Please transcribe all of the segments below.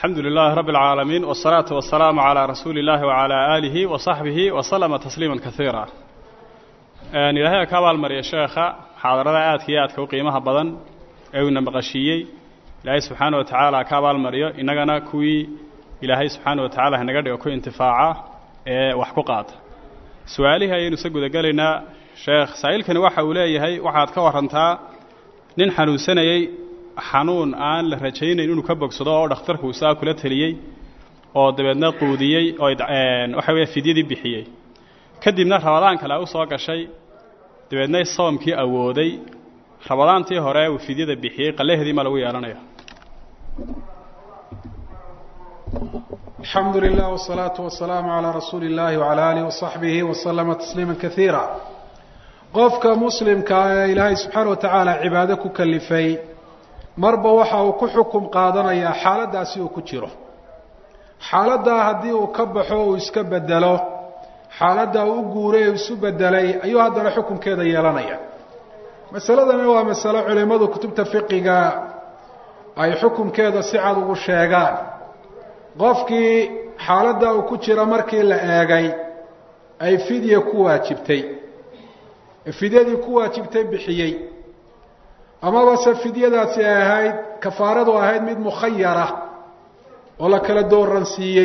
alxamdu lilaahi rabbi اlcaalamiin wالsalaatu wasalaamu calaa rasuuli اllaahi wacalaa aalihi wa saxbihi waslama tasliima kaiira ilaahay ka abaalmariya sheekha muxaadarada aadka iyo aadka u qiimaha badan ee uuna maqashiiyey ilaahay subxaana wa tacaala ka abaalmariyo innagana kuwii ilaahay subxaana wa tacala hanaga dhigo ku intifaaca ee wax ku qaata su-aalihii ayaynu isa gudagelaynaa sheekh saa'ilkani waxa uu leeyahay waxaad ka warantaa nin xanuunsanayey xanuun aan la rajaynayn inuu ka bogsado oo dhakhtarku uu saa kula teliyey oo dabeedna quudiyey oo waxa weya fidyadii bixiyey kadibna rabadaan kale u soo gashay dabeedna soomkii awooday rabadaantii hore uu fidyada bixiyey qalaheedii ma lagu yeelanaya alxamdu lilah wsalaatu wasalaamu calaa rasuuli illahi wacala aalihi wasaxbihi waslama tasliima kaiira qofka muslimkaa ee ilaahay subxaana wa tacaala cibaado ku kalifay marba waxa uu ku xukum qaadanayaa xaaladdaasi uu ku jiro xaaladdaa haddii uu ka baxo uu iska bedelo xaaladdaa uu u guuray u isu bedelay ayuu haddana xukunkeeda yeelanaya masaladani waa masalo culimmadu kutubta fiqiga ay xukunkeeda si cad ugu sheegaan qofkii xaaladda uu ku jiro markii la eegay ay fidya ku waajibtay fidyadii ku waajibtay bixiyey amaba se fidyadaasi ay ahayd kafaaradu ahayd mid mukhayara oo la kala dooransiiyey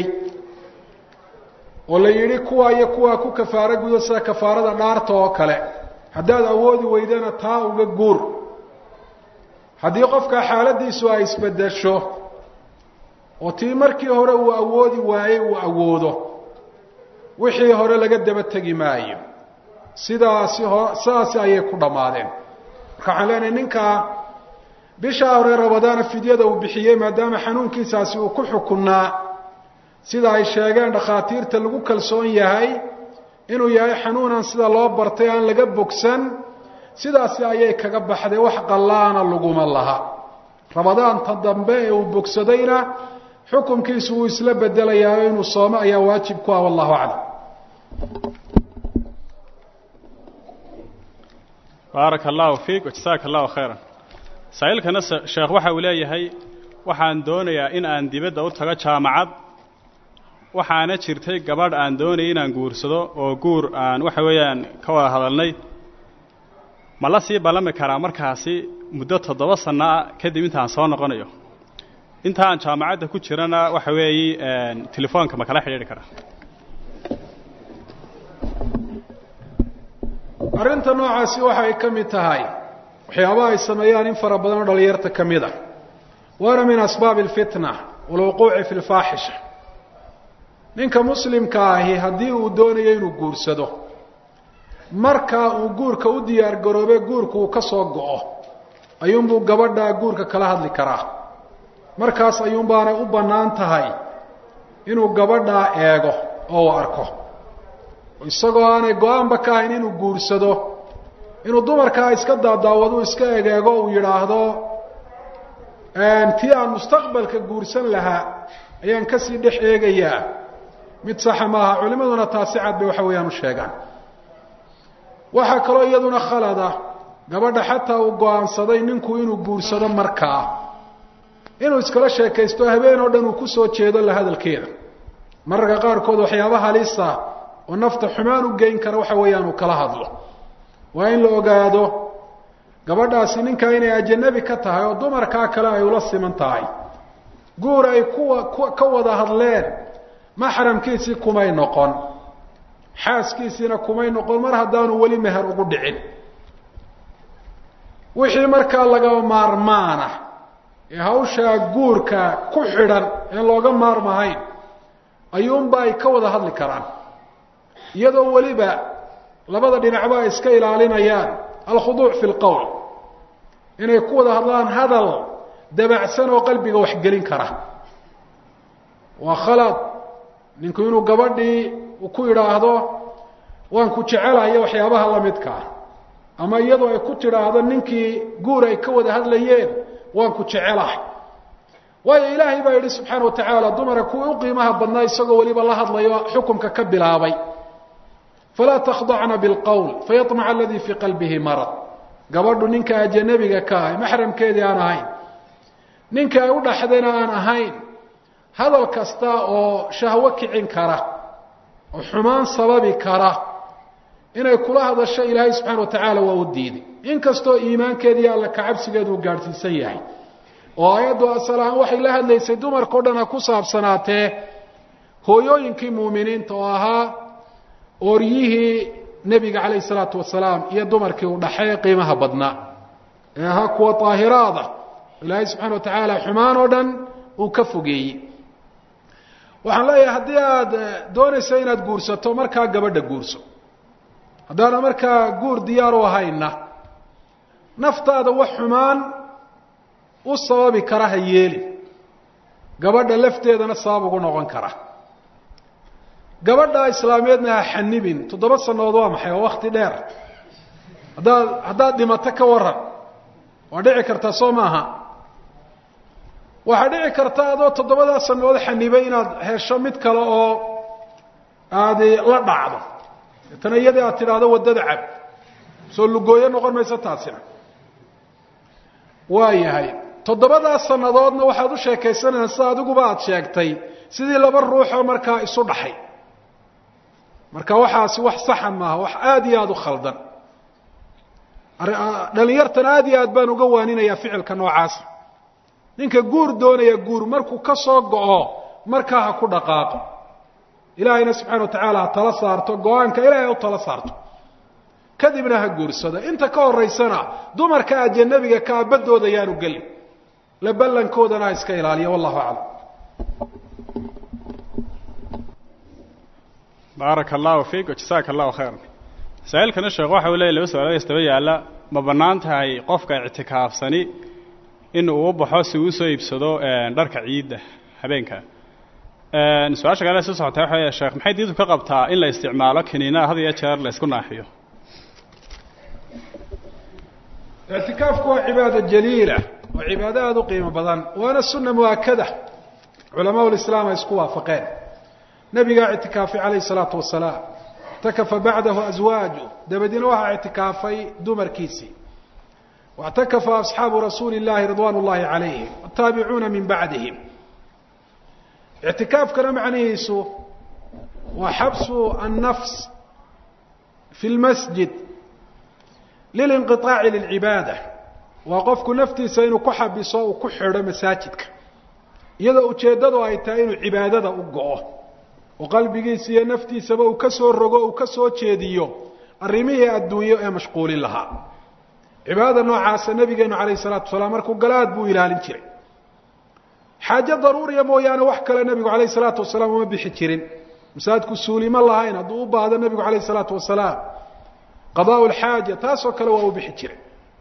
oo la yidhi kuwa iyo kuwaa ku kafaaro gudo sida kafaarada dhaarta oo kale haddaad awoodi weydana taa uga guur haddii qofka xaaladiisu ay isbedesho oo tii markii hore uu awoodi waayey uu awoodo wixii hore laga daba tegi maayo sidaasi ho sidaasi ayay ku dhammaadeen marka waxaan leenahay ninkaa bishaa hore rabadaana fidyada uu bixiyey maadaama xanuunkiisaasi uu ku xukunnaa sida ay sheegeen dhakhaatiirta lagu kalsoon yahay inuu yahay xanuunan sida loo bartay aan laga bogsan sidaasi ayay kaga baxday wax qallaana laguma laha rabadaanta dambe ee uu bogsadayna xukunkiisu wuu isla bedelayaa inuu soomo ayaa waajib ku ah wallahu aclam baaraka allahu fiik wajasaaka allahu khayran saa-iilkana sheekh waxa uu leeyahay waxaan doonayaa in aan dibadda u tago jaamacad waxaana jirtay gabadh aan doonayay inaan guursado oo guur aan waxa weeyaan ka wada hadalnay ma la sii ballami karaa markaasi muddo toddoba sanno ah kadib intaan soo noqonayo intaan jaamacadda ku jirana waxa weeye telefoonka ma kala xidhiidhi karaa arrinta noocaasi waxay ka mid tahay waxyaabaha ay sameeyaan in fara badan oo dhalinyarta ka mid a waana min asbaabi alfitna walwuquuci fi lfaaxisha ninka muslimka ahi haddii uu doonayo inuu guursado markaa uu guurka u diyaar garoobe guurka uu ka soo go-o ayuunbuu gabadha guurka kala hadli karaa markaas ayuunbaanay u bannaan tahay inuu gabadhaa eego oo uu arko isagoo aanay go-aanba ka ahayn inuu guursado inuu dumarkaa iska daadaawadu iska egeego uu yidhaahdo tii aan mustaqbalka guursan lahaa ayaan kasii dhex eegayaa mid saxa maaha culimaduna taasi cad bay waxa weeyaan u sheegaan waxaa kaloo iyaduna khalada gabadha xataa uu go-aansaday ninku inuu guursado markaa inuu iskala sheekaysto habeen oo dhan uu kusoo jeedo la hadalkeeda mararka qaarkood waxyaaba halisa oo nafta xumaan u geyn kara waxa weeyaan uu kala hadlo waa in la ogaado gabadhaasi ninkaa inay ajanabi ka tahay oo dumarkaa kale ay ula siman tahay guur ay kuwa ka wada hadleen maxramkiisii kumay noqon xaaskiisiina kumay noqon mar haddaanu weli meher ugu dhicin wixii markaa laga maarmaana ee hawshaa guurka ku xidhan een looga maarmahayn ayuunba ay ka wada hadli karaan iyadoo weliba labada dhinacba ay iska ilaalinayaan alkhuduuc fi lqowl inay ku wada hadlaan hadal dabacsan oo qalbiga waxgelin kara waa khalad ninku inuu gabadhii ku idhaahdo waan ku jecelayo waxyaabaha lamidkaa ama iyadoo ay ku tidhaahdo ninkii guur ay ka wada hadlayeen waan ku jecelahay waayo ilaahay baa yidhi subxaana wa tacaala dumara kuwii u qiimaha badnaa isagoo weliba la hadlayo xukumka ka bilaabay falaa takhdacna bilqowl fayaطmaca aladii fii qalbihi marad gabadhu ninka ajanabiga ka ah maxramkeedii aan ahayn ninka ay u dhaxdayna aan ahayn hadal kasta oo shahwo kicin kara oo xumaan sababi kara inay kula hadasho ilaahay subxaana wa tacaala waa u diiday inkastoo iimaankeeda iyo alla kacabsigeedu uu gaadhsiisan yahay oo aayaddu asal ahaan waxay la hadlaysay dumarkao dhan ha ku saabsanaatee hooyooyinkii muuminiinta oo ahaa ooryihii nebiga calayhi salaatu wasalaam iyo dumarkii u dhaxay qiimaha badnaa ee ahaa kuwa daahiraada ilaahay subxana wa tacaala xumaan oo dhan uu ka fogeeyey waxaan leeyahay haddii aada doonayso inaad guursato markaa gabadha guurso haddaana markaa guur diyaar u ahayna naftaada wax xumaan u sababi kara ha yeeli gabadha lafteedana sabab ugu noqon kara gabadha islaameedna ha xanibin toddoba sannadood waa maxay waa wakti dheer haddaad haddaad dhimato ka waran waa dhici kartaa soo maaha waxaa dhici karta adoo toddobadaa sannadood xanibay inaad hesho mid kale oo aadi la dhacdo deetana iyadii aad tidhaahdo waddada cab soo lugooyo noqon mayso taasina waa yahay toddobadaa sannadoodna waxaad u sheekaysanaysaa sida adiguba aada sheegtay sidii laba ruuxoo markaa isu dhaxay marka waxaasi wax saxa maaha wax aada iyo aada u khaldan dhalinyartana aada iyo aad baan uga waaninayaa ficilka noocaasa ninka guur doonaya guur markuu ka soo go-o markaa ha ku dhaqaaqo ilaahayna subxana wa tacaala ha tala saarto go-aanka ilahay ha u tala saarto kadibna ha guursado inta ka horeysana dumarka ajanabiga kaa baddooda yaanu gelin la ballankoodana ha iska ilaaliya wallahu aclam baaraka allahu fiik wajasaaka allahu khayra masaa'ilkana sheekh waxa uu leeyay laba su-aalood istaba yaalla ma bannaan tahay qofka ictikaafsani in uu baxo si uu usoo iibsado dharka ciidda habeenka su-aasha kale soo socotay waxa wey sheekh maxay diintu ka qabtaa in la isticmaalo kiniinaha had iyo jeer la isku naaxiyo ictikaafku waa cibaado jaliila waa cibaado aada u qiimo badan waana sunna mu'akada culamaau lislaam ay isku waafaqeen nabigaa ictikaafay calayhi salaatu wasalaam ictakafa bacdahu aswaaju dabadiina waxaa ictikaafay dumarkiisii واعتكف أصحاaب رسuuل اللahi رضوان اللahi عaليهم والتaaبعuuna min baعdihim اعتiكاafkana macnihiisu waa xabsu النفس في الmasجid للانقiطاaع للعibaadة waa qofku naftiisa inuu ku xabiso uu ku xidho masaajidka iyadoo ujeeddadu ay tahay inuu cibaadada u go-o oo qalbigiisa iyo naftiisaba uu ka soo rogo uu ka soo jeediyo arrimihii adduunyo ee mashquulin lahaa cibaadada noocaasa nabigeenu calayhi salaatu wasalaam markuu galaad buu ilaalin jiray xaajo daruuriya mooyaane wax kale nebigu calayhi salaatu wasalaam uma bixi jirin masaajidku suulimo lahayn hadduu u baahdo nebigu calayhi salaatu wasalaam qadaa lxaaja taasoo kale waa u bixi jiray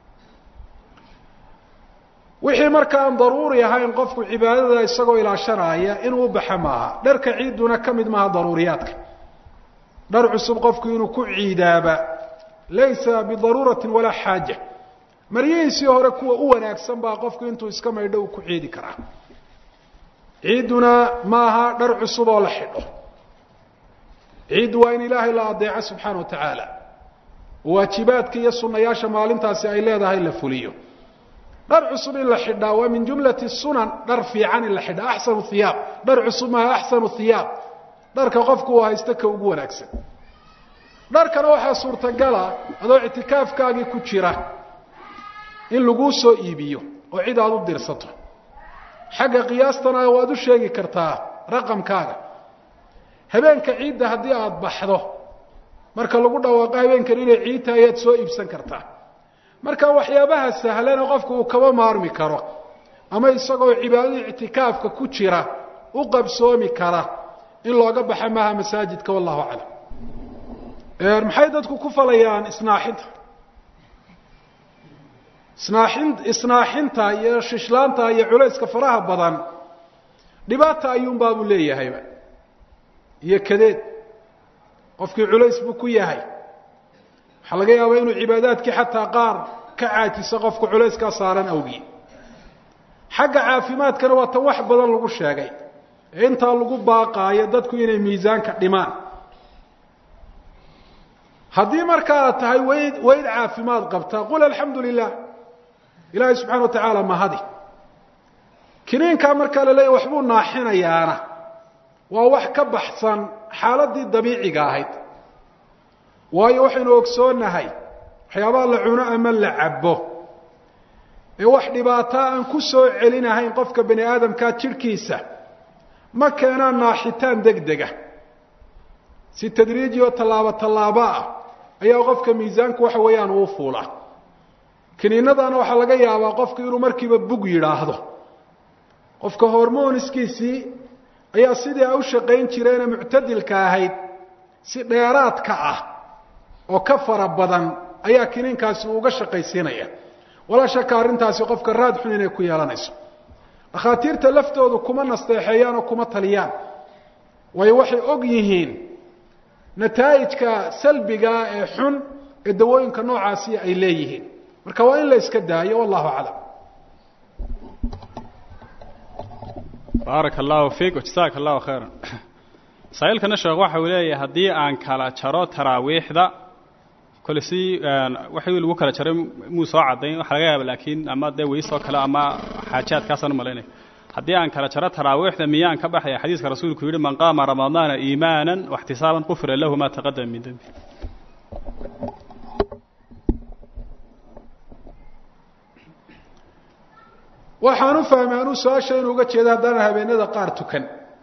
wixii marka aan daruuri ahayn qofku cibaadada isagoo ilaashanaaya inuu u baxa maaha dharka ciidduna ka mid maaha daruuriyaadka dhar cusub qofku inuu ku ciidaaba laysa bidaruurati walaa xaaja maryihiisii hore kuwa u wanaagsan baa qofku intuu iska maydho uu ku ciidi karaa ciidduna maaha dhar cusub oo la xidho ciiddu waa in ilaahay la adeeco subxaana wa tacaala waajibaadka iyo sunayaasha maalintaasi ay leedahay la fuliyo dhar cusub in la xidhaa waa min jumlati sunan dhar fiican in la xidhaa axsanu hiyaab dhar cusub maaha axsanu hiyaab dharka qofku uu haysto ka ugu wanaagsan dharkana waxaa suurtagala adoo ictikaafkaagii ku jira in laguu soo iibiyo oo cid aada u dirsato xagga qiyaastana waad u sheegi kartaa raqamkaaga habeenka ciidda haddii aada baxdo marka lagu dhawaaqo habeenkan inay ciid tahay ayaad soo iibsan kartaa marka waxyaabaha sahlana qofku uu kaba maarmi karo ama isagoo cibaadadii ictikaafka ku jira u qabsoomi kara in looga baxa maaha masaajidka wallahu aclam maxay dadku ku falayaan isnaaxinta isnaaxin isnaaxinta iyo shishlaanta iyo culayska faraha badan dhibaata ayuunbaabuu leeyahayba iyo kadeed qofkii culays buu ku yahay waxaa laga yaabaa inuu cibaadaadkii xataa qaar ka caajiso qofku culayskaa saaran awgii xagga caafimaadkana waa tan wax badan lagu sheegay ee intaa lagu baaqaayo dadku inay miisaanka dhimaan haddii marka aad tahay wayd wayd caafimaad qabta qul alxamdu lilah ilaahay subxana wa tacaala mahadi kiniinkaa markaa la leeyahy waxbuu naaxinayaana waa wax ka baxsan xaaladii dabiiciga ahayd waayo waxaynu ogsoonahay waxyaabaha la cuno ama la cabo ee wax dhibaataa aan ku soo celinahayn qofka bani aadamkaa jidhkiisa ma keenaan naaxitaan deg dega si tadriiji oo tallaabo tallaabo ah ayaa qofka miisaanku waxa weeyaan uu fuula kiniinadana waxaa laga yaabaa qofku inuu markiiba bug yidhaahdo qofka hormoniskiisii ayaa sidii a u shaqayn jireene muctadilka ahayd si dheeraadka ah oo ka fara badan ayaa kiniinkaasi uu uga shaqaysiinaya walaa shaka arrintaasi qofka raad xun inay ku yeelanayso dhakhaatiirta laftoodu kuma nasteexeeyaan oo kuma taliyaan waayo waxay og yihiin nataa'ijka salbigaa ee xun ee dawooyinka noocaasi ay leeyihiin marka waa in la iska daayo wallahu aclam baaraka allahu fiik wajasaaka allahu khayran masaa'ilkana sheekh waxa uu leeyahay haddii aan kala jaro taraawiixda kole si waxii lagu kala jaray muu soo caddayn waxa laga yaaba laakiin ama dee weysoo kale ama xaajaadkaasaan u malaynaya haddii aan kala jaro taraawiixda miyaan ka baxaya xadiiska rasuulku yidhi man qaama ramadaana iimaanan waxtisaaban qufira lahu ma taqadama min dembi waxaan u fahmay anuu su-aasha inuu uga jeedo haddaanan habeenada qaar tukan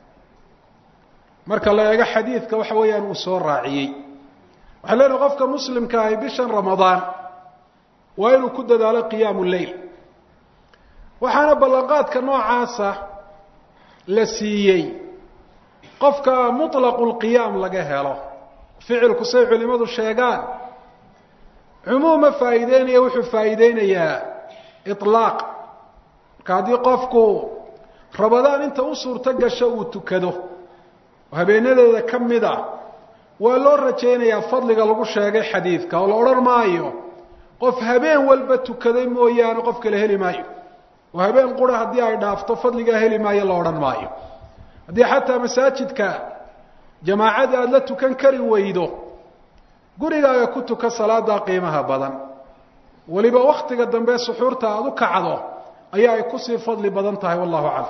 marka la eego xadiidka waxa weeyaan uu soo raaciyey waxaa leenahay qofka muslimka ahi bishan ramadaan waa inuu ku dadaalo qiyaamu leyl waxaana ballanqaadka noocaasa la siiyey qofka muطlaqu lqiyaam laga helo ficilku say culimadu sheegaan cumuuma faa'iideynaya wuxuu faa'iideynayaa iطlaaq marka haddii qofku ramadaan inta u suurto gasho uu tukado oo habeenadeeda ka mid ah waa loo rajaynayaa fadliga lagu sheegay xadiidka oo la odhan maayo qof habeen walba tukaday mooyaane qof kale heli maayo oo habeen qura haddii ay dhaafto fadligaa heli maayo la odhan maayo haddii xataa masaajidka jamaacadii aada la tukan kari weydo gurigaaga ku tuka salaadaa qiimaha badan weliba waktiga dambe suxuurta aada u kacdo ayaa ay kusii fadli badan tahay wallahu aclam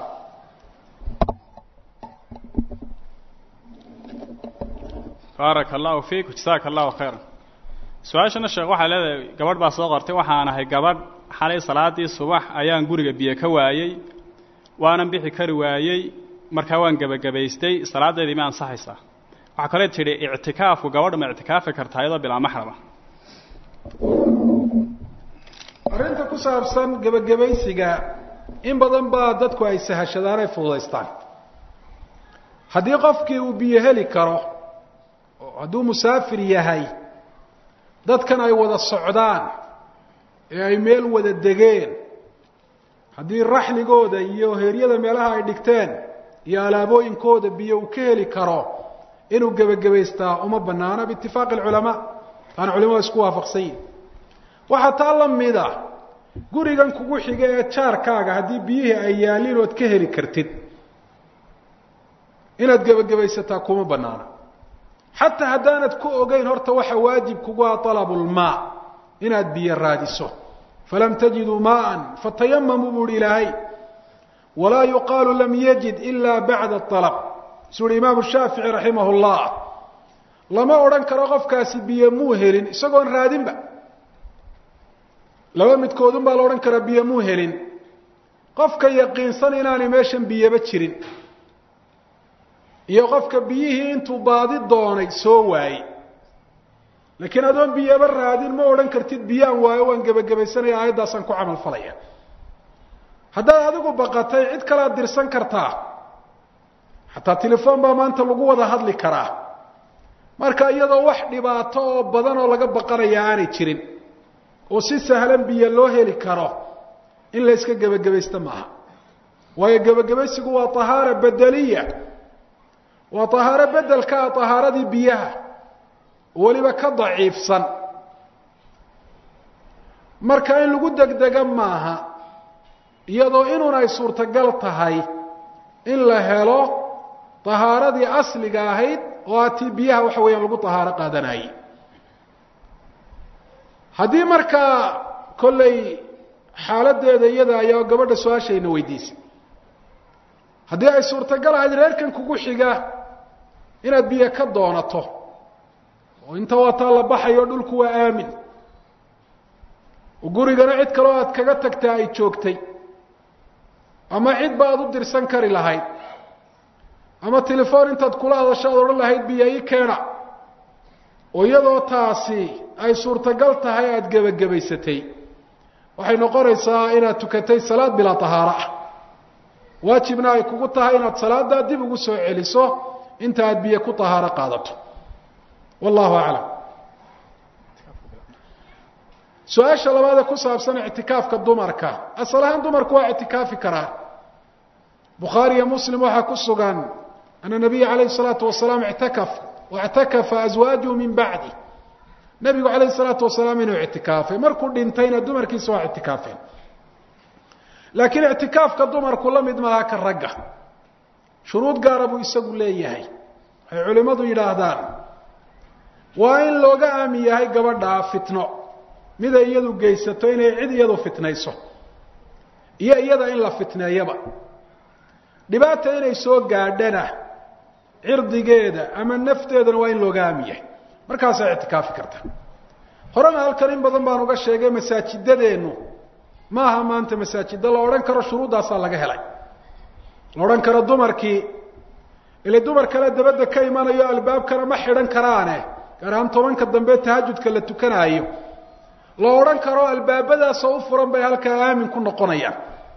baaraka allahu fiik jasaaka allahu khayran su-aashana sheekh waxaa leedahay gabadh baa soo qortay waxaan ahay gabadh xalay salaadii subax ayaan guriga biyo ka waayey waanan bixi kari waayey markaa waan gebagabaystay salaadeedii ma ansaxaysaa waxaa kale tidhi ictikaafku gabadha ma ictikaafi kartaa iyadoo bilaa maxrama arrinta ku saabsan gebagabaysiga in badan baa dadku ay sahashadaan ay fududaystaan haddii qofkii uu biyo heli karo hadduu musaafir yahay dadkan ay wada socdaan ee ay meel wada degeen haddii raxligooda iyo heeryada meelaha ay dhigteen iyo alaabooyinkooda biyo uu ka heli karo inuu gebagabaystaa uma banaano biitifaaqi alculamaa taana culimadu isku waafaqsan yihin waxaa taa la mida gurigan kugu xiga ee jaarkaaga haddii biyihii ay yaalliin ood ka heli kartid inaad gebagabaysataa kuma banaana xataa haddaanad ku ogeyn horta waxa waajib kugu ah alabulmaa inaad biyo raadiso falam tajiduu maaan fatayamamuu buuhi ilaahay walaa yuqaalu lam yajid ila bacda alab suu uhi imaamu shaafici raximah llah lama odhan karo qofkaasi biyo muu helin isagoon raadinba laba midkoodun baa la odhan karaa biyo muu helin qofka yaqiinsan inaanay meeshan biyaba jirin iyo qofka biyihii intuu baadi doonay soo waayey laakiin adoon biyaba raadin ma odhan kartid biyaan waayo waan gebagabaysanaya aayaddaasaan ku camal falaya haddaad adigu baqatay cid kalead dirsan kartaa xataa telefoon baa maanta lagu wada hadli karaa marka iyadoo wax dhibaato oo badan oo laga baqanaya aanay jirin oo si sahlan biyo loo heli karo in la yska gebagabaysto maaha waayo gebagabaysigu waa tahaara bedeliya waa tahaaro bedelka ah tahaaradii biyaha weliba ka daciifsan marka in lagu degdega maaha iyadoo inuun ay suurtagal tahay in la helo tahaaradii asliga ahayd oo a tii biyaha waxa weeyaan lagu tahaaro qaadanayey haddii markaa kollay xaaladeeda iyada ayaa gabadha su-aashayna weydiisay haddii ay suurtagal ahayd reerkan kugu xiga inaad biyo ka doonato oo inta wataa la baxayo dhulku waa aamin oo gurigana cid kaloo aad kaga tagtaa ay joogtay ama cid ba aad u dirsan kari lahayd ama telefoon intaad kula hadasho aad odhan lahayd biyo ii keena oo iyadoo taasi ay suurtagal tahay aada gebagabaysatay waxay noqonaysaa inaad tukatay salaad bilaa tahaaro ah waajibna ay kugu tahay inaad salaaddaa dib ugu soo celiso inta aad biyo ku tahaaro qaadato wallahu aclam su-aasha labaadee ku saabsan ictikaafka dumarka asal ahaan dumarku waa ictikaafi karaa bukhaari iyo muslim waxaa ku sugan ana nabiya calayhi salaatu wasalaam ictakaf waictakafa aswaajuhu min bacdi nebigu calayhi salaatu wasalaam inuu ictikaafay markuu dhintayna dumarkiisa waa ictikaafeen laakiin ictikaafka dumarku la mid maaha ka ragga shuruud gaara buu isagu leeyahay waxay culimmadu yidhaahdaan waa in looga aami yahay gabadhaa fitno miday iyadu geysato inay cid iyadu fitnayso iyo iyada in la fitneeyaba dhibaata inay soo gaadhana cirdigeeda ama nafteedana waa in looga aami yahay markaasaa ictikaafi karta horena halkan in badan baan uga sheegay masaajidadeennu maaha maanta masaajida la odhan karo shuruuddaasaa laga helay la odhan karo dumarkii ile dumar kale dabadda ka imanayo albaabkana ma xidhan karaane gaar ahaan tobanka dambe tahajudka la tukanaayo la odhan karo albaabadaasoo u furan bay halkaa aamin ku noqonayaan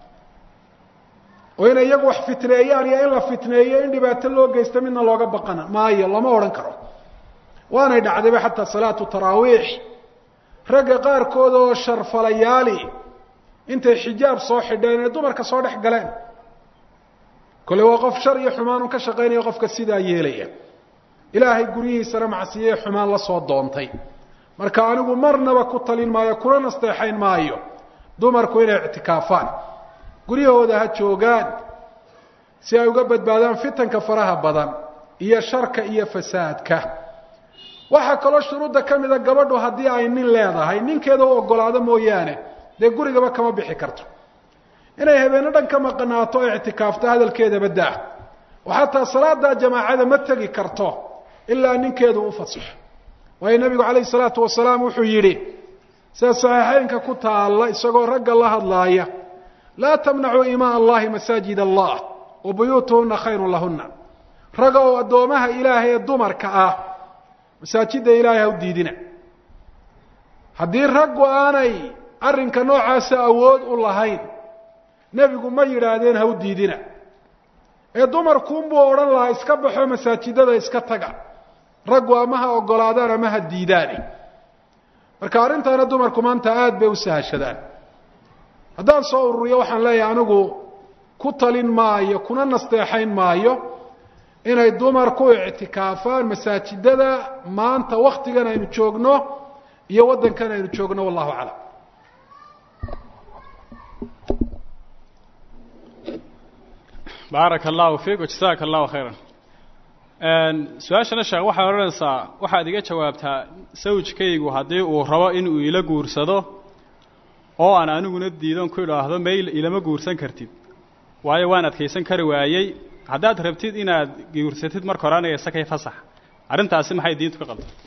oo inay iyagu wax fitneeyaan iyo in la fitneeyo in dhibaato loo geysto midna looga baqana maayo lama odhan karo waanay dhacdayba xataa salaatu taraawiix ragga qaarkood oo sharfalayaali intay xijaab soo xidheen ee dumarka soo dhex galeen kole waa qof shar iyo xumaanun ka shaqaynaya qofka sidaa yeelaya ilaahay guryihiisana macsiye xumaan la soo doontay marka anigu marnaba ku talin maayo kuna nasteexayn maayo dumarku inay ictikaafaan guryahooda ha joogaan si ay uga badbaadaan fitanka faraha badan iyo sharka iyo fasaadka waxaa kaloo shuruudda ka mida gabadhu haddii ay nin leedahay ninkeeda u ogolaado mooyaane dee gurigaba kama bixi karto inay habeeno dhan ka maqnaato o ictikaafto hadalkeedaba daa oo xataa salaada jamaacada ma tegi karto ilaa ninkeedu u fasaxo waayo nebigu calayhi salaatu wasalaam wuxuu yidhi sida saxiixeynka ku taalla isagoo ragga la hadlaaya laa tamnacuu imaa allahi masaajid allah wa buyuutuhuna khayrun lahuna raga oo addoomaha ilaahay ee dumarka ah masaajidda ilaahay ha u diidina haddii raggu aanay arrinka noocaasa awood u lahayn nebigu ma yidhaahdeen ha u diidina ee dumarkuunbuu odhan lahaa iska baxo masaajidada iska taga raggu ama ha ogolaadaan ama ha diidaane marka arrintaana dumarku maanta aada bay u sahashadaan haddaan soo ururiyo waxaan leeyahay anigu ku talin maayo kuna nasteexayn maayo inay dumarku ictikaafaan masaajidada maanta waktigan aynu joogno iyo waddankan aynu joogno wallahu aclam baaraka allahu fiik wajasaaka allahu khayran su-aashana sheekh waxay odhanaysaa waxaad iga jawaabtaa sawjkaygu haddii uu rabo inuu ila guursado oo aan aniguna diidon ku idhaahdo mayl ilama guursan kartid waayo waan adkaysan kari waayey haddaad rabtid inaad guursatid marka hore aniga isakay fasax arrintaasi maxay diintu ka qaldan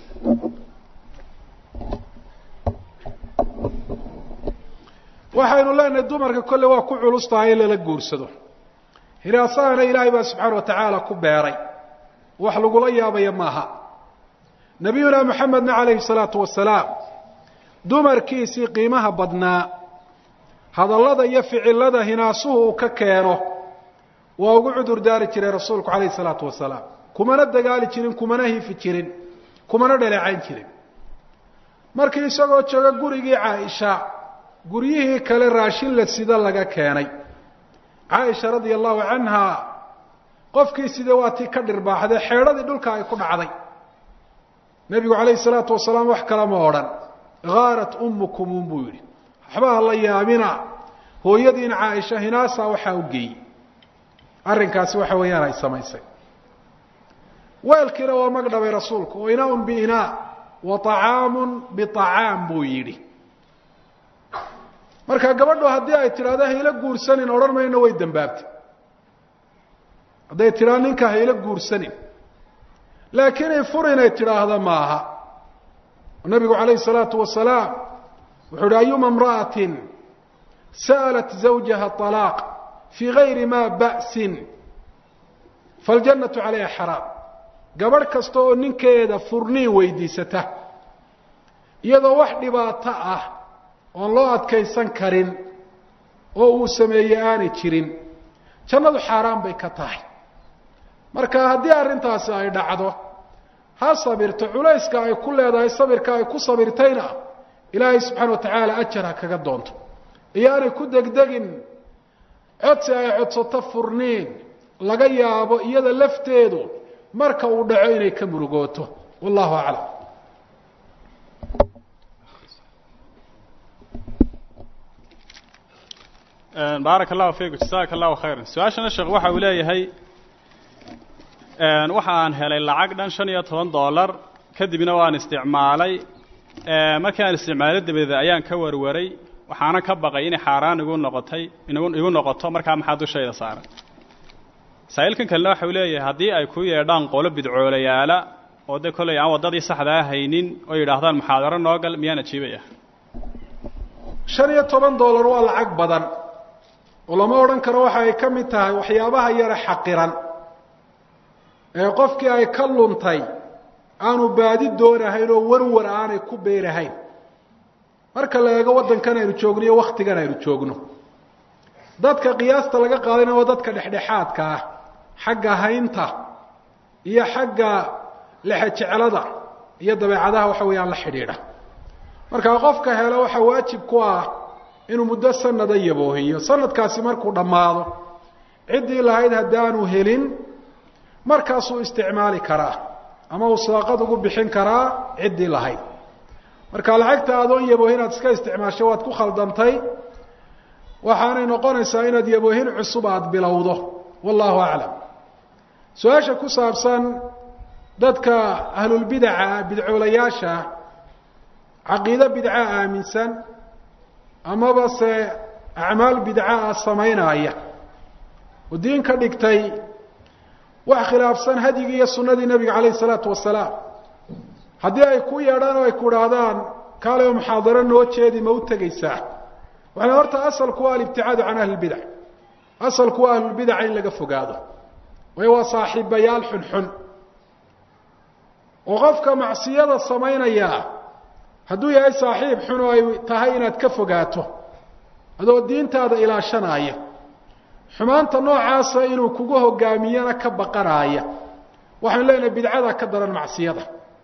waxaynu leenahay dumarka kolle waa ku culus tahay in lala guursado hiraasahana ilaahay baa subxaana wa tacaala ku beeray wax lagula yaabaya maaha nabiyuna moxamedna calayhi salaatu wasalaam dumarkiisii qiimaha badnaa hadallada iyo ficilada hinaasuhu uu ka keeno waa ugu cudur daari jiray rasuulku calayhi salaatu wasalaam kumana dagaali jirin kumana hifi jirin kumana dhaleecayn jirin markii isagoo jooga gurigii caaisha guryihii kale raashin la sida laga keenay caaisha radia allahu canha qofkii side waa tii ka dhirbaaxdee xeedhadii dhulka ay ku dhacday nebigu calayhi salaatu wasalaam wax kale ma odhan haarat ummukumun buu yidhi waxba ha la yaabina hooyadiin caaisha hinaasaa waxaa u geeyey arrinkaasi waxa weeyaan ay samaysay weelkiina waa mag dhabay rasuulku oo inaaun biinaa wa طacaamun biطacaam buu yidhi marka gabadhu haddii ay tidhahdo hayla guursanin odhan mayno way dembaabtay hadday tidhaa ninka hayla guursanin laakiin ay fur inay tidhaahda maaha nabigu calayhi salaatu wasalaam wuxuu uhi ayuma imra'atin sa'alat zawjaha طalaaq fii gayri ma ba'sin faاljannatu calayha xaraam gabadh kasta oo ninkeeda furniin weydiisata iyadoo wax dhibaato ah oon loo adkaysan karin oo uu sameeyey aanay jirin jannadu xaaraan bay ka tahay marka haddii arrintaasi ay dhacdo ha sabirto culayska ay ku leedahay sabirka ay ku sabirtayna ilaahay subxaana wa tacaala ajar ha kaga doonto iyo aanay ku degdegin codsi ay codsato furniin laga yaabo iyada lafteedu marka uu dhaco inay ka murugooto wallahu aclam baaraka allahu fiiku jasaaka allahu khayran su-aashana sheekh waxa uu leeyahay waxa aan helay lacag dhan shan iyo toban dollar kadibna waan isticmaalay markii aan isticmaalay dabadeed ayaan ka warwaray waxaana ka baqay inay xaaraan igu noqotay igu noqoto markaa maxaa dushayda saaran masaa'ilkan kalena waxa uu leeyahay haddii ay ku yeedhaan qolo bidcoolayaala oo dee kollay aan waddadii saxdaa haynin oo yidhaahdaan muxaadaro noo gal miyaan ajiibaya shan iyo toban dollar waa lacag badan oo lama odhan karo waxa ay ka mid tahay waxyaabaha yare xaqiran ee qofkii ay ka luntay aanu baadi doonahayn oo warwar aanay ku beerahayn marka la eego waddankan aynu joogno iyo wakhtigan aynu joogno dadka qiyaasta laga qaadayna waa dadka dhexdhexaadka ah xagga haynta iyo xagga lexejeclada iyo dabeecadaha waxa weeyaan la xidhiidha markaa qofka helo waxaa waajib ku ah inuu muddo sanada yaboohiyo sanadkaasi markuu dhammaado ciddii lahayd haddaanu helin markaasuu isticmaali karaa ama uu sadaqad ugu bixin karaa ciddii lahayd marka lacagta adoon yaboohin inaad iska isticmaasho waad ku khaldantay waxaanay noqonaysaa inaad yaboohin cusub aada bilowdo wallahu aclam su-aasha ku saabsan dadka ahlulbidaca bidcoolayaasha caqiido bidca aaminsan amaba se acmaal bidca ah samaynaaya oo diin ka dhigtay wax khilaafsan hadyigii iyo sunnadii nebiga calayh isalaatu wasalaam haddii ay ku yeedhaan oo ay ku idhaahdaan kaale oo muxaadaro noo jeedi ma u tegaysaa waxana horta asalku waa alibticaadu can ahli lbidac asalku waa ahlulbidaca in laga fogaado waayo waa saaxiibayaal xunxun oo qofka macsiyada samaynaya hadduu yahay saaxiib xun oo ay tahay inaad ka fogaato adoo diintaada ilaashanaya xumaanta noocaasa inuu kugu hogaamiyana ka baqanaaya waxaynu leenahay bidcada ka daran macsiyada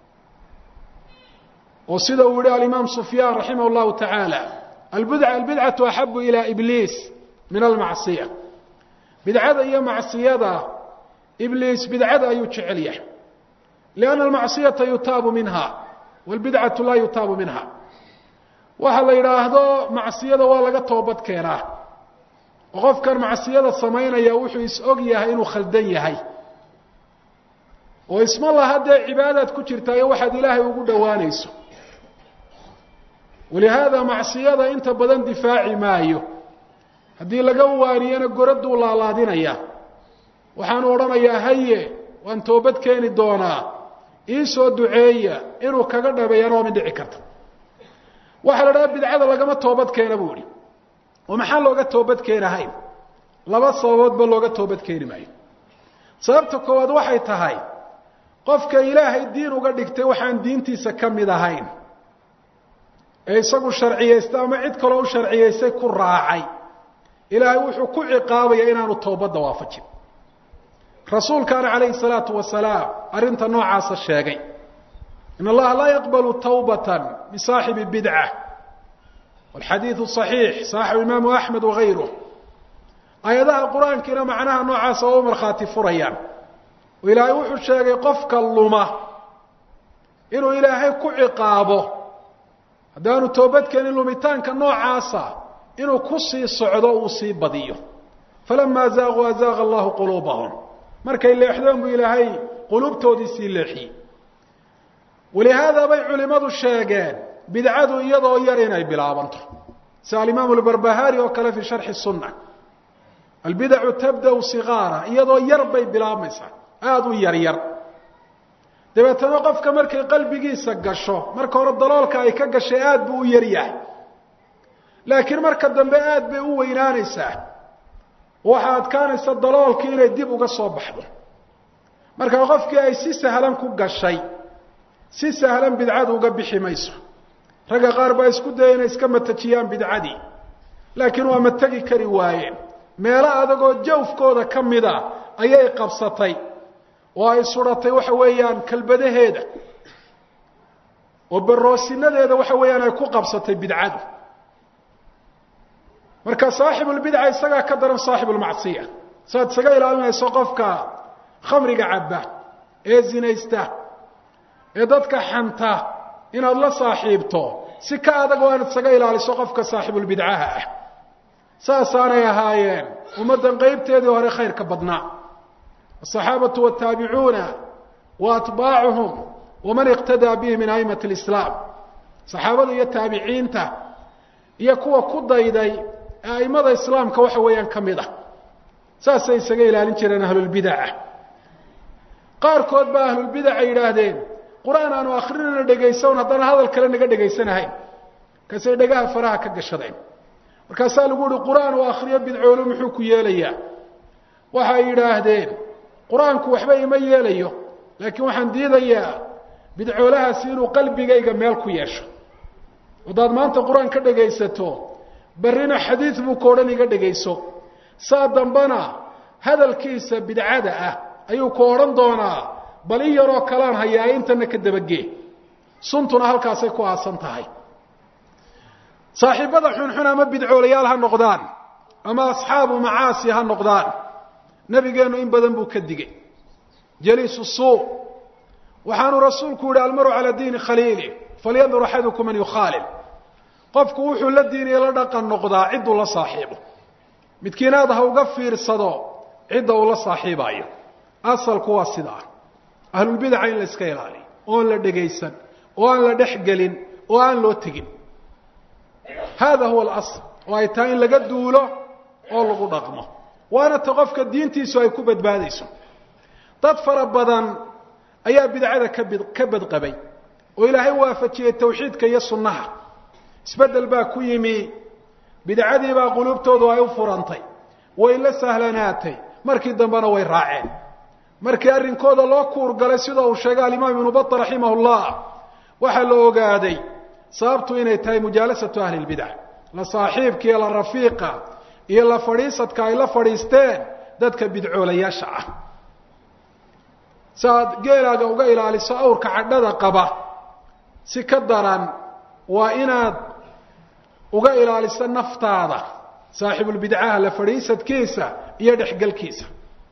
oo sida uu yihi alimaam sufyaan raximah llahu tacaala albidca albidcatu axabu ilaa ibliis min almacsiya bidcada iyo macsiyada ibliis bidcada ayuu jecel yahay lianna almacsiyata yutaabu minha walbidcatu laa yutaabu minha waxa la yidhaahdo macsiyada waa laga toobad keenaa oo qofkan macsiyada samaynaya wuxuu is-og yahay inuu khaldan yahay oo isma laha dee cibaadaad ku jirtaa iyo waxaad ilaahay ugu dhowaanayso walihaada macsiyada inta badan difaaci maayo haddii laga waaniyana goraduu laalaadinaya waxaanu odhanayaa haye waan toobad keeni doonaa ii soo duceeya inuu kaga dhabeeyana waa mid dhici karta waxaa la dhaha bidcada lagama toobad keena buu ihi oo maxaa looga toobad keenahayn laba sababoodba looga toobad keeni maayo sababta koowaad waxay tahay qofka ilaahay diin uga dhigtay waxaan diintiisa ka mid ahayn ee isagu sharciyaystay ama cid kaloo u sharciyaystay ku raacay ilaahay wuxuu ku ciqaabaya inaanu toobadda waafajin rasuulkaana calayhi salaatu wasalaam arrinta noocaasa sheegay in allaha laa yaqbalu tawbata min saaxibi bidca walxadiidu صaxiix saaxibu imaamu axmed wagayruh aayadaha qur-aankiina macnaha noocaasa oo u markhaati furayaan oo ilaahay wuxuu sheegay qofka luma inuu ilaahay ku ciqaabo haddaanu toobadkeenin lumitaanka noocaasa inuu ku sii socdo uu sii badiyo falamaa zaaquu azaaqa allahu quluubahum markay leexdeen buu ilaahay quluubtoodii sii leexiyey walihaada bay culimadu sheegeen bidcadu iyadoo yar inay bilaabanto sida alimaamu lbarbahari oo kale fii sharxi sunna albidacu tabda'u sigaara iyadoo yar bay bilaabmaysaa aada u yar yar dabeetana qofka markay qalbigiisa gasho marka hore daloolka ay ka gashay aada buu u yar yahay laakiin marka dambe aada bay u weynaanaysaa waxaa adkaanaysa daloolkii inay dib uga soo baxdo markaa qofkii ay si sahlan ku gashay si sahlan bidcadu uga bixi mayso ragga qaar baa isku daya inay iska matajiyaan bidcadii laakiin waa mategi kari waayeen meelo adagoo jawfkooda ka mida ayay qabsatay oo ay suratay waxa weeyaan kalbadaheeda oo baroosinadeeda waxa weeyaan ay ku qabsatay bidcadu marka saaxibulbidca isagaa ka daran saaxibulmacsiya saaad isaga ilaalinayso qofka khamriga cabba ee zinaysta ee dadka xanta inaad la saaxiibto si ka adag oo aad isaga ilaaliso qofka saaxibulbidcaha ah saasaanay ahaayeen ummaddan qeybteedii hore khayrka badnaa asaxaabatu wataabicuuna wa atbaacuhum waman iqtadaa bihi min aimati lislaam saxaabada iyo taabiciinta iyo kuwa ku dayday ee aimada islaamka waxa weeyaan ka mid ah saasay isaga ilaalin jireen ahlulbidaca qaarkood baa ahlulbidaca yidhaahdeen qur-aan aanu akrinana dhegaysan haddana hadal kale naga dhegaysanahayn markaasay dhagaha faraha ka gashadeen markaasaa lagu uhi qur-aan uu akriyo bidcoolu muxuu ku yeelayaa waxay yidhaahdeen qur-aanku waxba ima yeelayo laakiin waxaan diidayaa bidcoolahaasi inuu qalbigayga meel ku yeesho haddaad maanta qur-aan ka dhegaysato barrina xadiid buu ka odhan iga dhegayso saa dambana hadalkiisa bidcada ah ayuu ku odhan doonaa bal in yaroo kalaan hayaa intana ka dabagee suntuna halkaasay ku aasan tahay saaxiibada xunxun ama bidcoolayaal ha noqdaan ama asxaabu macaasi ha noqdaan nabigeennu in badan buu ka digay jaliisu suu waxaanu rasuulku yihi almaru calaa diini khaliili falyandur axadukum man yukhaalil qofku wuxuu la diiniya la dhaqan noqdaa cidduu la saaxiibo midkiinaad ha uga fiirsado cidda uu la saaxiibaayo asalku waa sidaa ahlulbidaca in la iska ilaaliyo oon la dhegaysan oo aan la dhex gelin oo aan loo tegin hada huwa alasl oo ay tahay in laga duulo oo lagu dhaqmo waana ta qofka diintiisu ay ku badbaadayso dad fara badan ayaa bidcada kabid ka badqabay oo ilaahay waafajiyey tawxiidka iyo sunnaha isbeddel baa ku yimi bidcadii baa quluubtoodu ay u furantay way la sahlanaatay markii dambena way raaceen markii arrinkooda loo kuurgalay sida uu sheegay alimaam ibnu bata raximah llah waxaa la ogaaday sababtu inay tahay mujaalasatu ahli lbidac la saaxiibka iyo la rafiiqa iyo la fadhiisadka ay la fadhiisteen dadka bidcoolayaasha ah si aad geelaaga uga ilaaliso awrka cadhada qaba si ka daran waa inaad uga ilaaliso naftaada saaxibulbidcaha la fadhiisadkiisa iyo dhexgelkiisa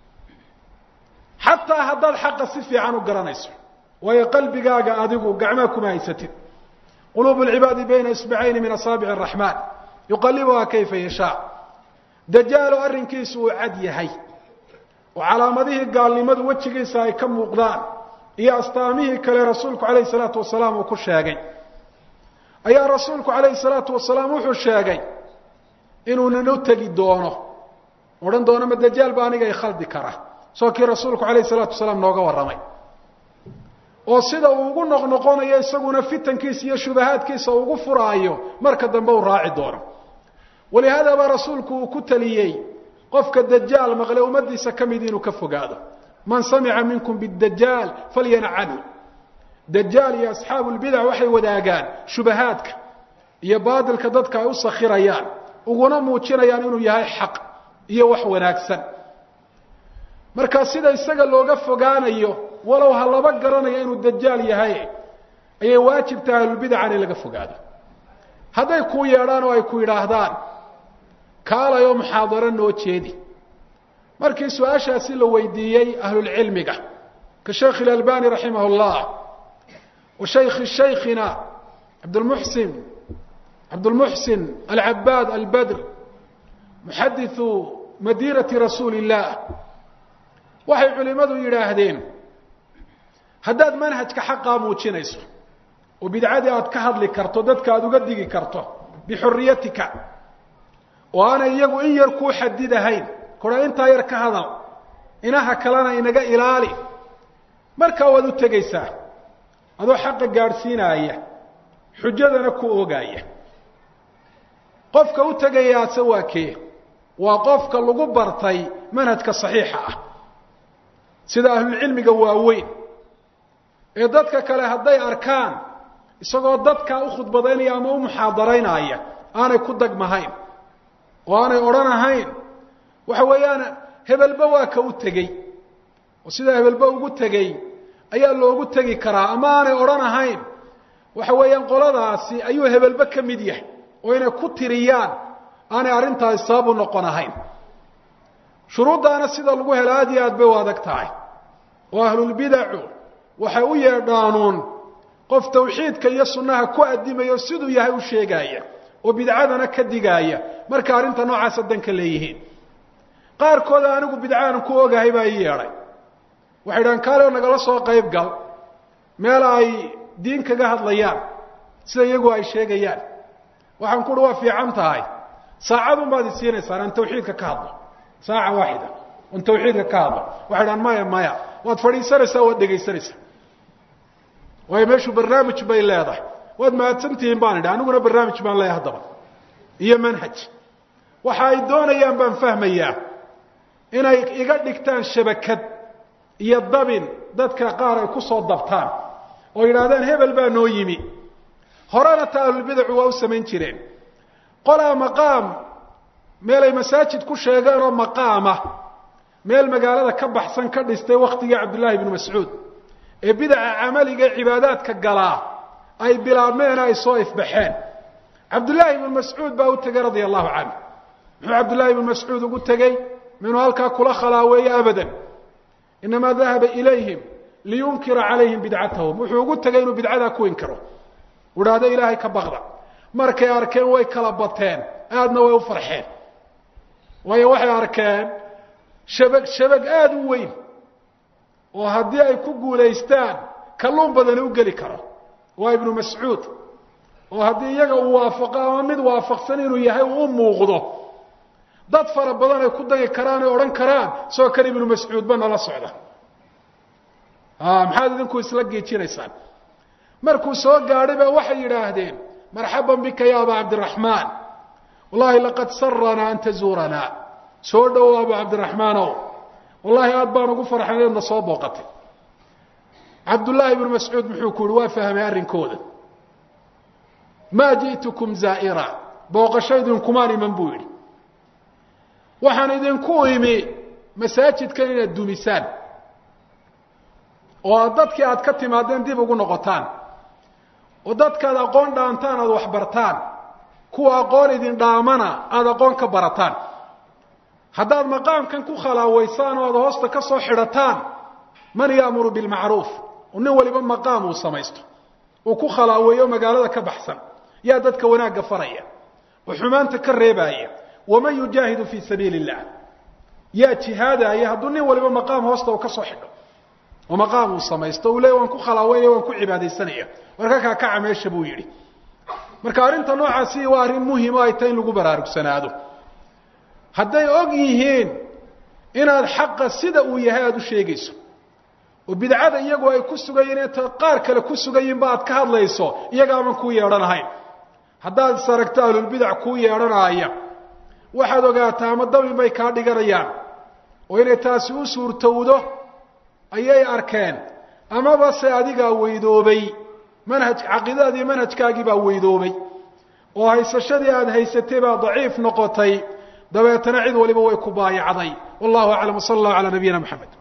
xataa haddaad xaqa si fiican u garanayso waayo qalbigaaga adigu gacmaa kuma haysatid quluubu lcibaadi bayna isbacayni min asaabici araxmaan yuqalibuhaa kayfa yashaa dajaalo arrinkiisu uu cad yahay oo calaamadihii gaalnimadu wejigiisa ay ka muuqdaan iyo astaamihii kale rasuulku calayhi salaatu wasalaam uu ku sheegay ayaa rasuulku calayhi salaatu wasalaam wuxuu sheegay inuunan u tegi doono odhan doono ma dajaal ba aniga i khaldi kara soo kii rasuulku calayhi salaatu wasalaam nooga warramay oo sida uu ugu noqnoqonayo isaguna fitankiisa iyo shubahaadkiisa ugu furaayo marka dambe uu raaci doono walihaada baa rasuulku uu ku taliyey qofka dajaal maqle ummadiisa ka mid inuu ka fogaado man samica minkum bidajaal falyana canhu dajaal iyo asxaabu lbidac waxay wadaagaan shubahaadka iyo baadilka dadka ay u sakhirayaan uguna muujinayaan inuu yahay xaq iyo wax wanaagsan marka sida isaga looga fogaanayo walow ha laba garanayo inuu dajaal yahay ayay waajib tahay ahlulbidaca in laga fogaado hadday kuu yeedhaan oo ay ku yidhaahdaan kaalayoo muxaadaro noo jeedi markii su-aashaasi la weydiiyey ahlulcilmiga ka sheekh ilalbani raximah llah wa shaykhi shaykhina abdlmuxsin cabdulmuxsin alcabaad albadr muxadiثu madiinati rasuuli اllah waxay culimadu yidhaahdeen haddaad manhajka xaqaa muujinayso oo bidcadii aad ka hadli karto dadka aada uga digi karto bixuriyatika oo aanay iyagu in yar kuu xadidahayn kudha intaa yar ka hadal inaha kalena inaga ilaali markaa waad u tegaysaa adoo xaqa gaadhsiinaaya xujadana ku ogaaya qofka u tegayaase waa kee waa qofka lagu bartay manhajka saxiixa ah sida ahlulcilmiga waaweyn ee dadka kale hadday arkaan isagoo dadkaa u khudbadaynaya ama u muxaadaraynaya aanay ku dagmahayn oo aanay odhanahayn waxa weeyaan hebelba waa ka u tegey oo sidaa hebelba ugu tegey ayaa loogu tegi karaa ama aanay odhanahayn waxa weeyaan qoladaasi ayuu hebelba ka mid yahay oo inay ku tiriyaan aanay arrintaasi sabab u noqon ahayn shuruuddaana sida lagu helo aad iyo aad bay u adag tahay oo ahlulbidacu waxay u yeedhaanuun qof tawxiidka iyo sunnaha ku addimayo siduu yahay u sheegaaya oo bidcadana ka digaaya marka arrinta noocaasa danka leeyihiin qaarkooda anigu bidcaanu ku ogahay baa ii yeedhay waxay dhahaan kaale nagala soo qayb gal meel ay diin kaga hadlayaan sida iyagu ay sheegayaan waxaan ku uhi waa fiican tahay saacadun baad i siinaysaan aan tawxiidka ka hadlo saaca waaxida on tawxiidka ka hadlo waxay dhahaan maya maya waad fadhiisanaysaa waad dhegaysanaysaa waayo meeshu barnaamij bay leedahay waad mahadsantihiin baan idhi aniguna barnaamij baan leeyahay haddaba iyo manhaj waxa ay doonayaan baan fahmayaa inay iga dhigtaan shabakad iyo dabin dadka qaar ay ku soo dabtaan oo yidhaahdaan hebel baa noo yimi horena ta ahlulbidacu waa u samayn jireen qolaa maqaam meelay masaajid ku sheegeen oo maqaama meel magaalada ka baxsan ka dhistay wakhtigii cabdullaahi ibnu mascuud ee bidaca camaliga ee cibaadaadka galaa ay bilaabmeen ay soo ifbaxeen cabdullaahi ibnu mascuud baa u tegey radia allahu canhu muxuu cabdullaahi ibnu mascuud ugu tegey minuu halkaa kula khalaaweeye abadan inamaa dahaba ilayhim liyunkira calayhim bidcatahum wuxuu ugu tegey inuu bidcadaa ku inkiro u idhaahdo ilaahay ka baqda markay arkeen way kala bateen aadna way u farxeen waayo waxay arkeen shabag shabag aada u weyn oo haddii ay ku guulaystaan kalluun badani u geli karo waa ibnu mascuud oo haddii iyaga uu waafaqo ama mid waafaqsan inuu yahay uu u muuqdo dad fara badan ay ku dagi karaan ay odhan karaan soo kale ibnu mascuudba nala socda maxaad idinku isla geejinaysaan markuu soo gaadhay baa waxay yidhaahdeen marxaban bika ya aba cabdiraxmaan wallahi laqad saranaa an tazuuranaa soo dhowow abu cabdiraxmaanow wallahi aad baan ugu farxan inaadna soo booqatay cabdullaahi ibnu mascuud muxuu ku yihi waa fahmay arrinkooda maa ji'tukum zaa'ira booqasho idinkumaan iman buu yidhi waxaan idinku imi masaajidkan inaad dumisaan oo aad dadkii aad ka timaadeen dib ugu noqotaan oo dadkaad aqoon dhaantaan aada waxbartaan kuwa aqoon idin dhaamana aada aqoon ka barataan haddaad maqaamkan ku khalaawaysaan oo aada hoosta ka soo xidhataan man yaamuru bilmacruuf oo nin waliba maqaam uu samaysto uu ku khalaaweeyo magaalada ka baxsan yaa dadka wanaagga faraya oo xumaanta ka reebaaya waman yujaahidu fii sabiili illah yaa jihaadaya hadduu nin waliba maqaam hoosta uu ka soo xidho oo maqaam uu samaysto uu leey waan ku khalaaweynaya waan ku cibaadaysanaya warka kaa kaca meesha buu yidhi marka arrinta noocaasi waa arrin muhim o ay tahay in lagu baraarugsanaado hadday og yihiin inaad xaqa sida uu yahay aada u sheegayso oo bidcada iyagu ay ku sugayiin inta qaar kale ku sugayiinba aad ka hadlayso iyagaaban kuu yeedhanahayn haddaad is aragto ahlulbidac kuu yeedhanaaya waxaad ogaataa ama dabin bay kaa dhiganayaan oo inay taasi u suurtowdo ayay arkeen amaba se adigaa weydoobay manhaj caqiidadaadii manhajkaagii baa weydoobay oo haysashadii aada haysatay baa daciif noqotay dabeetana cid waliba way ku baayacday wallahu aclam wsala allahu calaa nabiyina moxamed